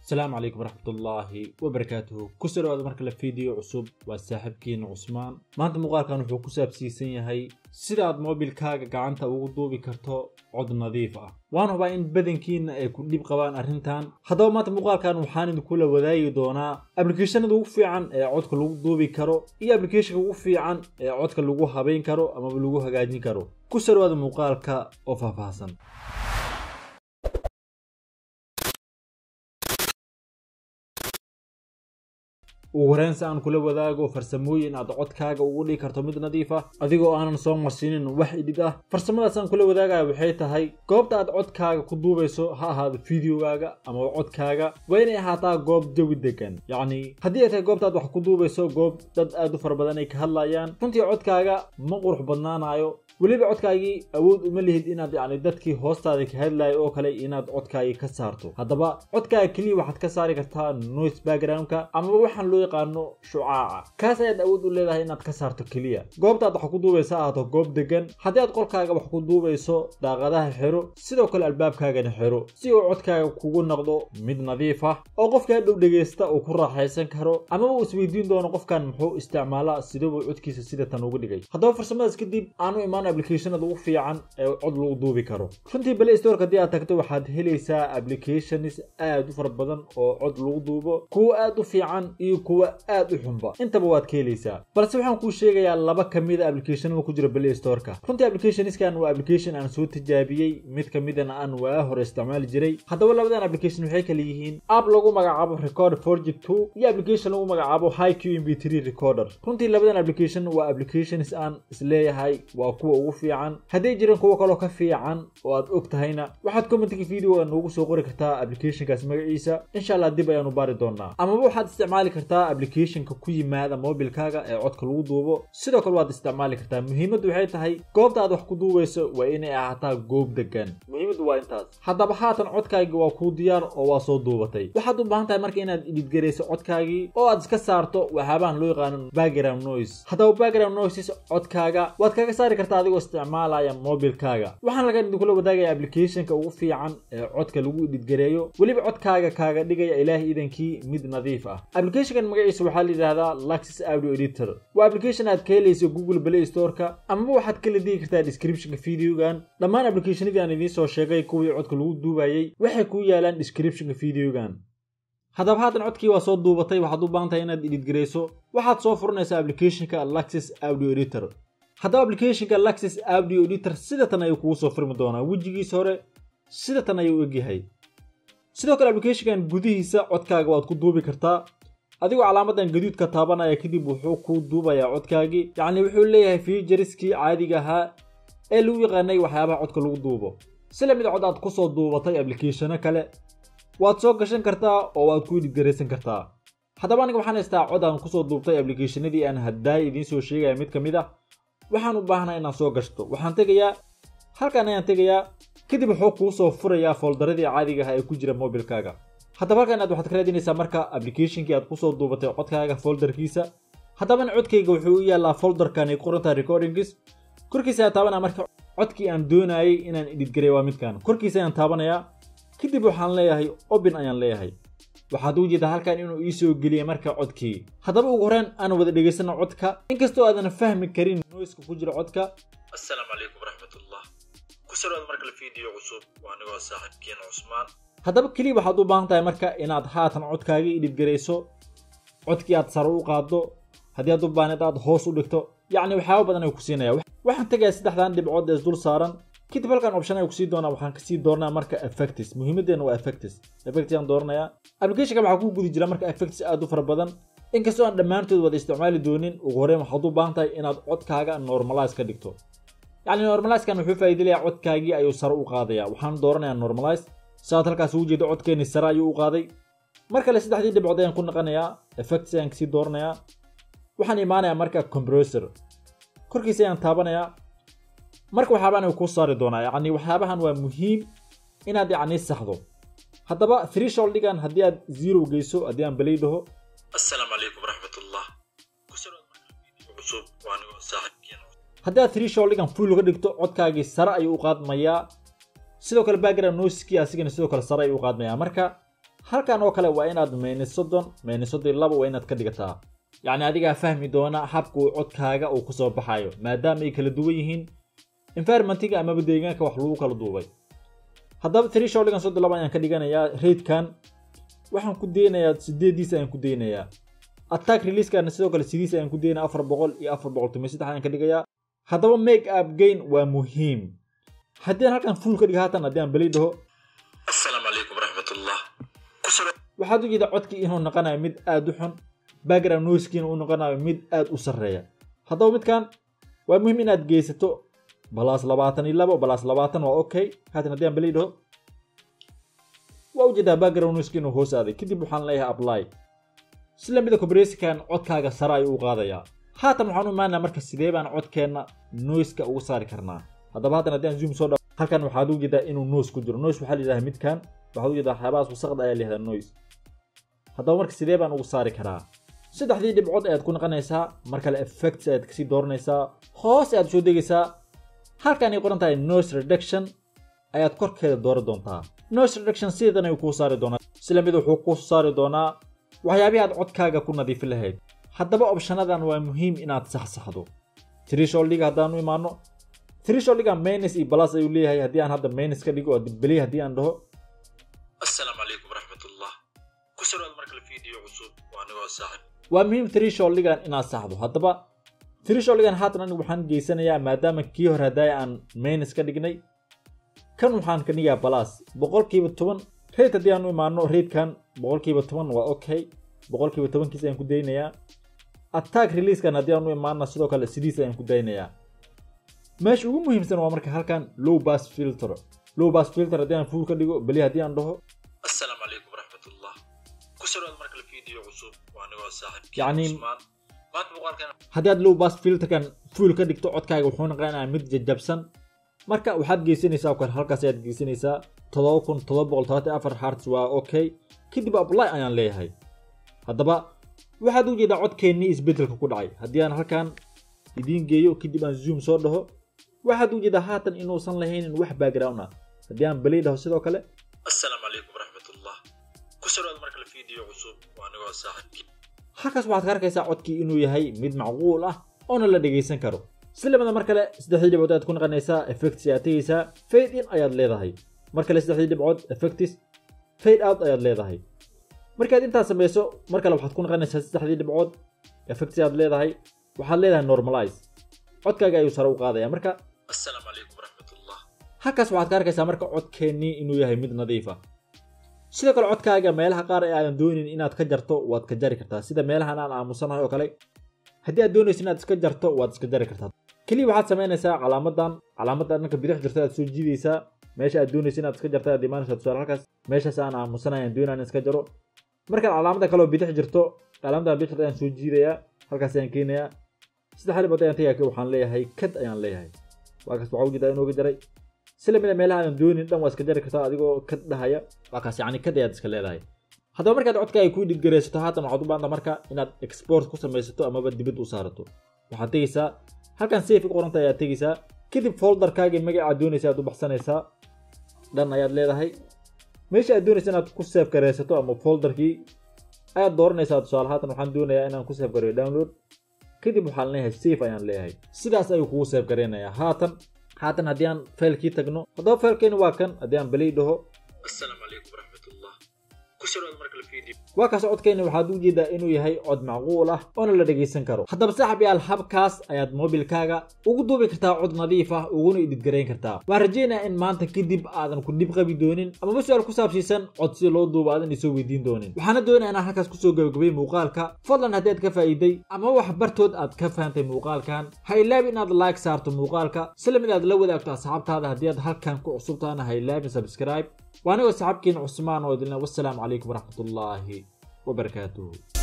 asalaamu calaykum waraxmatullaahi wabarakaatuhu ku soo dhawaada markale fiideo cusub waa saaxiibkiina cusmaan maanta muuqaalkan wuxuu ku saabsiisan yahay sidaad moobilkaaga gacanta ugu duubi karto cod nadiif ah waan hubaa in badankiina ay ku dhib qabaan arrintan haddaba maanta muuqaalkan waxaan idinkula wadaagi doonaa ablicathonada ugu fiican ee codka lagu duubi karo iyo ablicathonka ugu fiican ee codka lagu habayn karo amaba lagu hagaajin karo ku soo dhawaada muuqaalka oo faahfaahsan ugu horeyn si aan kula wadaago farsamooyin aad codkaaga ugu dhigi karto mid nadiif ah adigoo aanan soo marsiinin wax idhid ah farsamadaas aan kula wadaagaya waxay tahay goobta aad codkaaga ku duubayso ha ahaado fideogaaga ama codkaaga waa inay ahaataa goob jawi degan yacni haddii ay tahay goobta aad wax ku duubayso goob dad aad u fara badan ay ka hadlayaan runtii codkaaga ma qurux badnaanayo weliba codkaagii awood uma lihid inaad yacni dadkii hoostaada ka hadlayo oo kale inaad codkaagii ka saarto haddaba codkaaga keliya waxaad ka saari kartaa noise backgroundka amaba waxaan loo yaqaano shucaaca kaas ayaad awood u leedahay inaad ka saarto keliya goobta aad wax ku duubaysa ahaato goob degan haddii aad qolkaaga wax ku duubayso daaqadaha xiro sidoo kale albaabkaagana xiro si uu codkaaga kugu noqdo mid nadiif ah oo qofka hadhow dhegaysta uu ku raaxaysan karo amaba uu isweydiin doono qofkan muxuu isticmaalaa sidabuu codkiisa sida tan ugu dhigay haddaba farsamadaas kadib aanu imaan applicationada ugu fiican ee cod lagu duubi karo runtii play store haddii aad tagto waxaad helaysaa applications aad u fara badan oo cod lagu duubo kuwa aad u fiican iyo kuwa aad u xunba intaba waad ka helaysaa balse waxaan kuu sheegayaa laba ka mid a applicationada ku jira play storeka runtii applicationskan waa application aan soo tijaabiyey mid ka midana aan waa hore isticmaali jiray haddaba labadan application waxay kala yihiin app lagu magacaabo record forgy two iyo application lagu magacaabo high q mb three recorder runtii labadan application waa applications aan isleeyahay waa kuwa ugu fiican hadday jiraan kuwo kaloo ka fiican oo aad og tahayna waxaad commentka videoga noogu soo qori kartaa applicationkaas magaciisa insha allah dib ayaanu baari doonaa amaba waxaad isticmaali kartaa applicationka ku yimaada mobilkaaga ee codka lagu duubo sidoo kale waad isticmaali kartaa muhiimaddu waxay tahay goobta aad wax ku duubayso waa inay ahaataa goob degan muhiimaddu waa intaas haddaba haatan codkaagii waa kuu diyaar oo waa soo duubatay waxaad u baahan tahay marka inaad idhidgarayso codkaagii oo aad iska saarto waxyaabahan loo yaqaano background noise haddaba background noises codkaaga waad kaga saari kartaa adigoo isticmaalaya mobilkaaga waxaan laga idinkula wadaagaya applicationka ugu fiican ee codka lagu idhidgareeyo weliba codkaaga kaaga dhigaya ilaahay idankii mid nadiif ah applicationkan magaciisa waxaa la yidhahdaa luxus audio editor waa application aad ka helayso google play storeka amaba waxaad kala digi kartaa descriptionka videogan dhammaan applicationadii aan idiin soo sheegay kuwii codka lagu duubayay waxay ku yaalaan descriptionka videogan haddaba haatan codkii waa soo duubatay waxaad u baahan tahay inaad idhidgarayso waxaad soo furanaysaa applicationka luxus audio editor haddaba applicationka luxus audio editor sida tan ayuu kugu soo furmi doonaa wejigiisa hore sida tan ayuu egyahay sidoo kale applicationkan gudihiisa codkaaga waad ku duubi kartaa adigoo calaamadan gaduudka taabanaya kadib wuxuu kuu duubayaa codkaagii yacni wuxuu leeyahay featuriskii caadiga ahaa ee lagu yaqaanay waxyaabaha codka lagu duubo si lamid cod aad kusoo duubatay applicationo kale waad soo gashan kartaa oo waad ku idhidgaraysan kartaa haddaba aniga waxaan haystaa cod aan kusoo duubtay applicationadii aan haddaay idiin soo sheegaya mid ka mid ah waxaan u baahnaa inaan soo gashto waxaan tegayaa halkan ayaan tegayaa kadib wuxuu kuu soo furayaa foldaradii caadiga ah ee ku jira mobilkaaga haddaba halkan aad waxaad ka raadinaysaa marka applicationkii aad kusoo duubatay codkaaga foldarkiisa haddabana codkayga wuxuu u yaallaa foldarkan ay qorantaa recordingis korkiisa ayaan taabanaya marka codkii aan doonayay inaan idhidgaray waa midkan korkiisa ayaan taabanayaa kadib waxaan leeyahay open ayaan leeyahay waxaad u jeedaa halkan inuu ii soo geliyay marka codkii haddaba ugu horeen aan wada dhegaysano codka inkastoo aadan fahmi karin noiska ku jira codka asalaamu calaykum waraxmatullah ku soo dhawaada markale video cusub waa anigoo saaxiibkiina cusmaan haddaba keliya waxaad u baahan tahay marka inaad haatan codkaagii idhidgarayso codkii aad sare u qaaddo haddii aad u baahnid aad hoos u dhigto yacni waxyaaba badan ay ku siinaya waxaan tegayaa saddexdan dhibcood ee isdul saaran kadib halkan option ay kusii doonaa waxaan kasii dooranaa marka effects muhiimadeena waa effects effects ayaan dooranayaa applicationka waxaa ku guda jira marka effects aad u fara badan inkastoo aan dhammaantood wada isticmaali doonin ugu horreyn waxaad u baahan tahay inaad codkaaga normalize ka dhigto yacni normalizekan wuxuu faa'iidalayaa codkaagii ayuu sare u qaadayaa waxaan dooranayaa normalize saad halkaas ugu jeedo codkeeni sare ayuu u qaaday mar kale saddexdii dhibcood ayaan ku naqanayaa effects ayaan kasii dooranayaa waxaan imaanayaa marka compressor korkiisa ayaan taabanayaa marka waxyaabahan kuu saari doonaa yacni waxyaabahan waa muhiim inaad yacni saxdo haddaba thresholdigan haddii aad zero geyso haddii aan balay dhaho asalaamu calaykum waraxmatullah ku soo dhawaada markale video cusub waa anigoo saaxiibkiina haddii aad thresholdigan full uga dhigto codkaagii sare ayuu u qaadmayaa sidoo kale background noisekii asigana sidoo kale sare ayuu u qaadmayaa marka halkan oo kale waa inaad maynis soddon maynis soddon iyo laba waa inaad ka dhigataa yacni adigaa fahmi doona habka uu codkaaga uu kusoo baxayo maadaama ay kala duwan yihiin environmentiga amaba deegaanka wax lagu kala duubay haddaba thresholdigan soddon laba ayaan ka dhiganayaa ratekan waxaan ku daynayaa sideediis ayaan ku daynayaa attack releasekana sidoo kale sidiis ayaan ku daynaya afar boqol iyo afar boqol tomiyo saddex ayaan ka dhigayaa haddaba make up gain waa muhiim haddii aan halkan full ka dhiga haatan haddii aan beli dhaho assalaamu calaykum waraxmatullah kusoo waxaad u jeedaa codkii inuu noqonayo mid aad u xun background noisekiina uu noqonayo mid aad u sarreeya haddaba midkan waa muhiim inaad geysato balaas labaatan iyo labo balaas labaatan waa okay haatan haddii aan beli dhaho waa ujeedaa background noiski inuu hoos aaday kadib waxaan leeyahay apply sila mida compressionkan codkaaga sare ayuu u qaadayaa haatan waxaan u imaanaa marka sidee baan codkeenna noiska uga saari karnaa haddaba haatan haddii aan zoom soo dhaw halkan waxaad u jeedaa inuu noise ku jiro noise waxaa la yidhaha midkan waxaad u jeedaa waxyaabahaas wasaqda ayaa la yihahdaa noise haddaba marka sidee baan ugu saari karaa saddexdii dhibcood ayaad ku naqanaysaa mar kale effects ayaad kasii dooranaysaa hoos ayaad soo degaysaa halkan ay qoran tahay noise reduction ayaad korkeeda dooran doontaa noise reduction sideedan ayuu kuu saari doonaa sila mid wuxuu kuu saari doonaa waxyaabihii aad codkaaga ku nadiifin lahayd haddaba opshanadan waa muhiim inaad saxsaxdo thresholdiga haddaan u imaano thresholdiga minus iyo plus ayuu leeyahay haddii aan hadda minus ka dhigo oo beli haddii aan dhaho assalaamu calaykum waraxmatullah kusoo dhawaada mar kale video cusub waa anigoo saaxib waa muhiim thresholdigan inaad saxdo haddaba thresholdigan haatan anigu waxaan geysanayaa maadaama kii hore haddaay aan minus ka dhignay kan waxaan ka dhigaa balas boqolkiiba toban rate haddii aan u imaano ratekan boqolkiiba toban waa okay boqolkiiba tobankiis ayaan ku daynayaa attack releasekan haddii aan u imaano sidoo kale sidiis ayaan ku daynayaa meesha ugu muhiimsan waa marka halkan low bass filter low bass filter haddii aan full ka dhigo beli haddii aan dhaho assalaamu calaykum waraxmatullah kusoo dhawaada mar kale video cusub waa anigoo saaxib Yacni- usmaan maanta muuqaalkan haddii aad low bass filterkan full ka dhigto codkaaga wuxuu noqonayaa mid jajabsan marka waxaad geysanaysaa oo kale halkaas ayaad geysanaysaa todoba kun todoba boqol todobaatan iyo afar hertz waa okay kadib apply ayaan leeyahay haddaba waxaad u jeedaa codkeennii isbeddelka ku dhacay haddii aan halkan idiin geeyo kadib aan zoom soo dhaho waxaad u jeedaa haatan inuusan lahaynin wax background ah haddii aan belay dhaho sidoo kale assalaamu calaykum waraxmatullah kusoo dhawaada mar kale video cusub waa anigoo saaxib halkaas waxaad ka arkaysaa codkii inuu yahay mid macquul ah oona la dhegaysan karo si lamida mar kale saddexdii dhibcood ayaad ku naqanaysaa effects ayaad tegaysaa fade in ayaad leedahay mar kale saddexdii dhibcood effects fade out ayaad leedahay markaad intaas samayso mar kale waxaad ku naqanaysaa saddexdii dhibcood effects ayaad leedahay waxaad leedahay normalize codkaaga ayuu sare u qaadaya marka assalaamu calaykum waraxmatullah halkaas waxaad ka arkaysaa marka codkeennii inuu yahay mid nadiif ah sidoo kale codkaaga meelaha qaar ee aadan doonin inaad ka jarto waad ka jari kartaa sida meelahan aan aamusanahay oo kale haddii aad doonayso inaad iska jarto waad iska jari kartaa keliya waxaad samaynaysaa calaamadan calaamadan dhanka bidix jirta aad soo jiidaysaa meesha aad doonayso inaad iska jarta aad imaanaysaa tusaale halkaas meeshaas aan aamusanahay aan doonaya in iska jaro markaan calaamada kale oo bidix jirto calaamadan bidix jirta ayaan soo jiidayaa halkaas ayaan keenayaa saddex dhibcood ayaan tagaya waxaan leeyahay kad ayaan leeyahay waa kaas waxaa ujeedaa inooga jaray si lamida meelaha aadan doonin dhan waa iska jari kartaa adigoo kad dhahaya waa kaas yacni kad ayaad iska leedahay haddaba markaad codkaaga ku dhidgaraysato haatan waxaad u baahanta marka inaad export ku samaysato amaba dibad u saarato waxaad tegaysaa halkan safe qoranta ayaad tegaysaa kadib folderkaaga magacaad doonaysa aad u baxsanaysaa dhan ayaad leedahay meesha aad doonaysa inaad ku save garaysato ama folderkii ayaad dooranaysaa tusaale haatan waxaan doonayaa inaan ku save gareeyo download kadib waxaan leeyahay safe ayaan leeyahay sidaas ayuu kugu save garaynayaa haatan haatan haddii aan faylkii tagno haddaba faylkeeni waa kan haddii aan belay dhaho assalaamu calaykum waraxmatullah kusoo dhawaada mar kale video waa kaas codkayna waxaad u jeedaa inuu yahay cod macquul ah oona la dhegaysan karo haddaba saaxib yaal habkaas ayaad moobilkaaga ugu duubi kartaa cod nadiif ah uguna ididgarayn kartaa waan rajaynayaa in maanta kadib aadan ku dhib qabi doonin amaba su-aal ku saabsiisan cod si loo duubo aadan isoo weydiin doonin waxaana doonaya inaan halkaas kusoo gabagabay muuqaalka fadlan haddii aad ka faa'iiday ama wax bartood aad ka fahantay muuqaalkan ha ilaabi inaad like saarto muuqaalka sila mid aad la wadaagto asxaabtaada haddii aad halkan ku cusubtaana ha ilaabin subscribe waa anigoo saxaabkiin cusmaan oo idinle wassalaamu calaykum waraxmatullaahi wabarakaatuhu